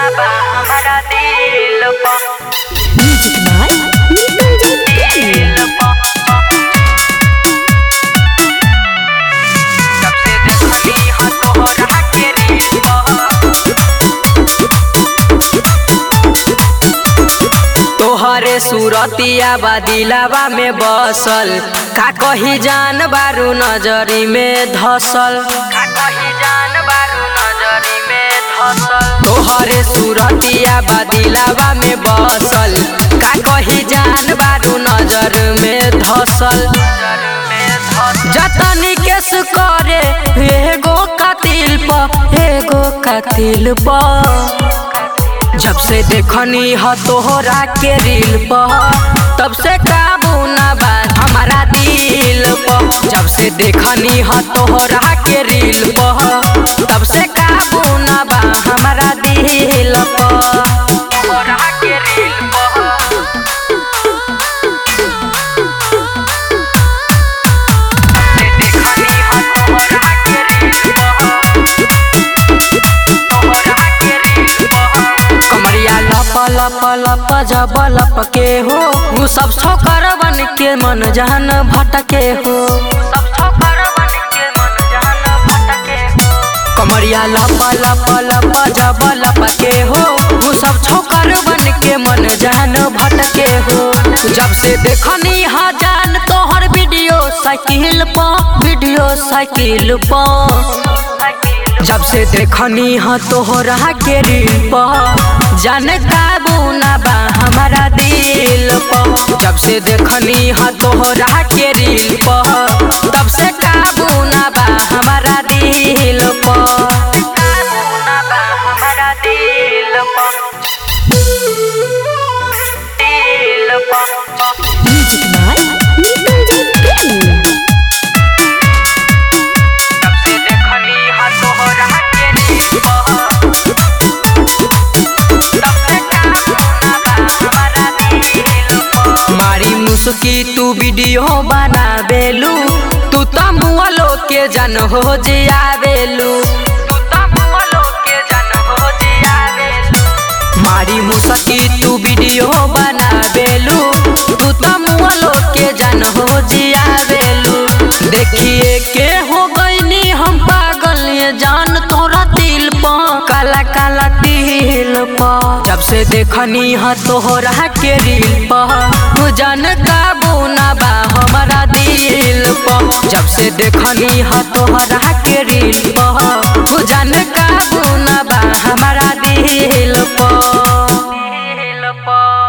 बा हमारा दिल पर म्यूजिक बाय नीरज दिल पर जब से देखली ह तोहरा के रील पर तोहरे सूरतिया बदिलावा में बसल का कही जान बारू नजरी में धसल का कही जान बारू नजरी में धसल तोहरे सूरतिया बदिलावा में बसल का कही जान बारू नजर में धसल जतनी केस करे एगो कातिल प एगो कातिल प जब से देखनी ह तोहरा के रील पर तब से काबू ना बा हमारा दिल पर जब से देखनी ह तोहरा के रील पर तब से काबू ना बा हमारा दिल पर तोहरा के रील पर देखनी ह तोहरा के रील तोहरा के रील कमरिया लप लप लप जब लप के हो उ सब छोकर बन के मन जहन भटके हो सब छोकर बन के मन जहन भटके हो कमरिया लप लप लप जब लप के हो उ सब छोकर बन के मन जहन भटके हो जब से देखनी हा जान तोहर वीडियो साइकिल पर वीडियो साइकिल पर जब से देखनी ह तोहरा के रील पर जान काबू ना बा हमारा दिल पर जब से देखनी ह तोहरा के रील पर तब से काबू ना बा हमारा दिल पर काबू ना बा हमारा दिल पर दिल पर म्यूजिक बाय नीरज जब से देखनी ह तोहरा के रील पर तब से काबू ना बा हमारा दिल पर मारी मुस्की तू वीडियो बनावेलू तू तो मुआलो के जन हो जियावेलू तू तो मुआलो के जन हो जियावेलू मारी मुस्की तू वीडियो बनावेलू तू तो मुआलो के जन हो जियावेलू देखिए के हो गईनी हम पागल ये जान तोरा दिल प काला काला तिल प जब से देखनी ह तोहरा के रील प जान काबू ना बा हमारा दिल प जब से देखनी ह तोहरा के रील प जान काबू ना बा हमारा दिल प दिल प